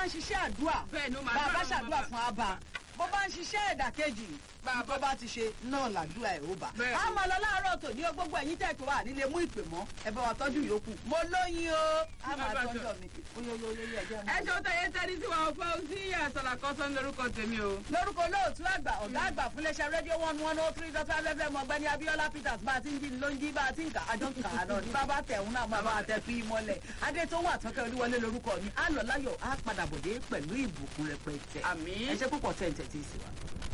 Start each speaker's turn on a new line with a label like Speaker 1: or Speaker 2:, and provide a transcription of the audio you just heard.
Speaker 1: ń ṣiṣẹ́ àdúrà
Speaker 2: Bẹ́ẹ̀ ni ó máa
Speaker 1: bàbá
Speaker 2: dúrà
Speaker 1: ṣàdúrà
Speaker 2: bàbá.
Speaker 1: fún abba bó bá ń ṣiṣẹ́ ẹ̀dàkejì bó bá ti ṣe náà làdúrà ẹ̀ ó bà.
Speaker 2: Bẹ́ẹ̀ ni.
Speaker 1: a máa lọ láàárọ̀ tòní o gbogbo ẹ̀yin tẹ̀ tó wà nílé mú ìpè mọ́ ẹ bá wa tọ́jú yòókù mo lóyin o a máa
Speaker 2: Bàbá
Speaker 1: tọ́jú
Speaker 2: sọ.
Speaker 1: mi oyoyoyoyo ẹ̀jẹ̀
Speaker 2: ẹ ṣeun tẹ̀yẹ tẹ́lí sí wa fún sí àṣàlà kan sọ lórúkọ tèmi o.
Speaker 1: lórúkọ olóòtú àgbà ọ̀gá àgbà fún iléeṣẹ́ rédíò one one oh three dot five fm ọ̀gbẹ́ni abiola peters bá a ti ń jí ló ń jí bá a ti ń kà àjọ ń kà á lọ ní bàbá tẹ̀hún náà máa bá a tẹ fi mọ́lẹ̀ adé tó wà tọ́kẹ́ olúwọlé lórúkọ mi á lọ láyọ̀ á padà bòde pẹ̀lú ìbùkún rẹpẹtẹ
Speaker 2: Àmín.
Speaker 1: ẹ ṣe púpọ̀ tẹ̀ ń tẹ̀ tí ì sí wa.